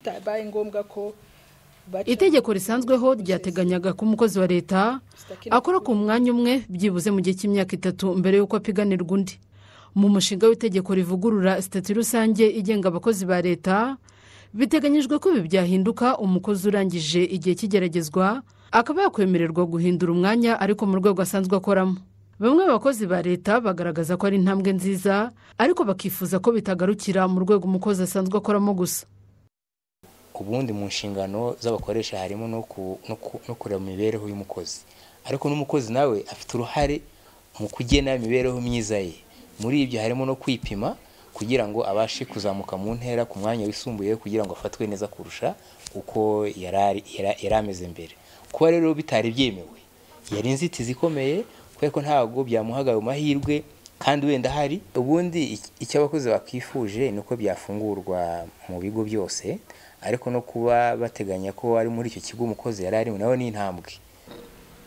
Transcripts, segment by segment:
bitabaye ngombwa ko itegeko risanzweho ryateganyaga ko umukozi wa leta akora ku mwanya umwe byibuze mu gihe cy'imyaka itatu mbere y'uko apiganirwa undi mu mushinga w'itegeko rivugurura sitati rusange igenga abakozi ba leta biteganyijwe ko ibi byahinduka umukozi urangije igihe cy'igeragezwa akaba yakwemererwa guhindura umwanya ariko mu rwego asanzwe akoramo bamwe mu bakozi ba leta bagaragaza ko ari intambwe nziza ariko bakifuza ko bitagarukira mu rwego umukozi asanzwe akoramo gusa ubundi mu nshingano z'abakoresha harimo no kureba mu mibereho y'umukozi ariko n'umukozi nawe afite uruhare mu kugena imibereho myiza ye muri ibyo harimo no kwipima kugira ngo abashe kuzamuka mu ntera ku mwanya wisumbuye kugira ngo afatwe neza kurusha uko yari ameze mbere kuba rero bitari byemewe yari inzitizi ikomeye kubera ko ntabwo byamuhaga ayo mahirwe kandi wenda hari ubundi icyo abakozi bakwifuje ni uko byafungurwa mu bigo byose ariko no kuba bateganya ko ari muri icyo kigo umukozi yari arimo nawe ni intambwe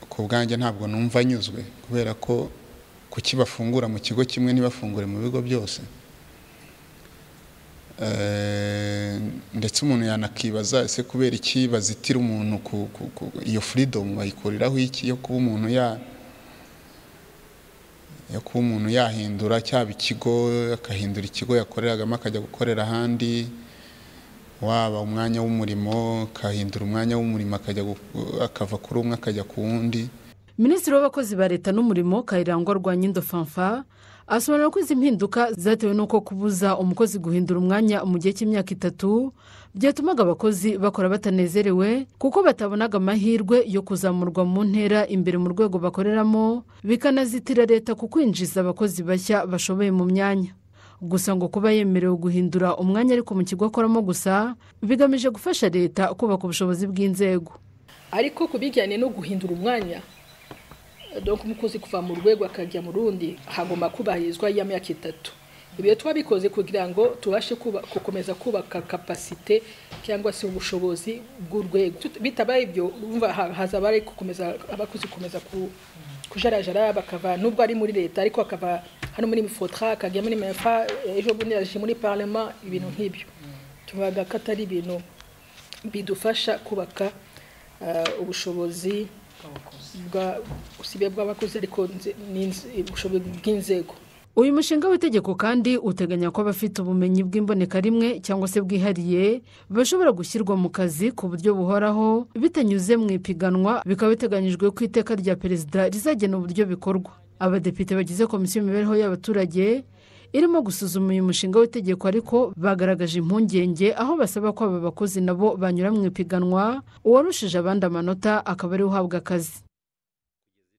ku bwanjye ntabwo numva anyuzwe kubera ko kukibafungura mu kigo kimwe ntibafungure mu bigo byose ndetse umuntu yanakibaza ese kubera iki bazitira umuntu iyo furidomu bayikuriraho iki yo kuba umuntu yo kuba umuntu yahindura cyaba ikigo akahindura ikigo yakoreragamo akajya gukorera ahandi waba umwanya w'umurimo akahindura umwanya w'umurimo akava kuri umwe akajya ku wundi minisitiri w'abakozi ba leta n'umurimo kayirangwa rwanyindo fanfa asobanura ko izi mpinduka zatewe n'uko kubuza umukozi guhindura umwanya mu gihe cy'imyaka itatu byatumaga abakozi bakora batanezerewe kuko batabonaga amahirwe yo kuzamurwa mu ntera imbere mu rwego bakoreramo bikanazitira leta ku kwinjiza abakozi bashya bashoboye mu myanya gusa ngo kuba yemerewe guhindura umwanya ariko mu kigo akoramo gusa bigamije gufasha leta kubaka ubushobozi bw'inzego ariko ku bijyanye no guhindura umwanya dore umukozi kuva mu rwego akajya mu rundi hagomba kubahirizwa ya myaka itatu ibyo tuba bikoze kugira ngo tubashe gukomeza kubaka kapasite cyangwa se ubushobozi bw'urwego bitabaye ibyo haza abari gukomeza abakozi gukomeza kujarajara bakava nubwo ari muri leta ariko akava hano muri mifotra akajya muri mefa ejo bundi yaje muri parama ibintu nk'ibyo tubaga ko atari ibintu bidufasha kubaka ubushobozi usibye bw'abakozi ariko ubushobozi bw'inzego uyu mushinga w'itegeko kandi uteganya ko abafite ubumenyi bw'imboneka rimwe cyangwa se bwihariye bashobora gushyirwa mu kazi ku buryo buhoraho bitanyuze mu ipiganwa bikaba biteganyijwe ko iteka rya perezida rizagena uburyo bikorwa abadepite bagize komisiyo y'imibereho y'abaturage irimo gusuzuma uyu mushinga w'itegeko ariko bagaragaje impungenge aho basaba ko aba bakozi nabo banyura mu ipiganwa uwarushije abandi amanota akaba ariwe uhabwa akazi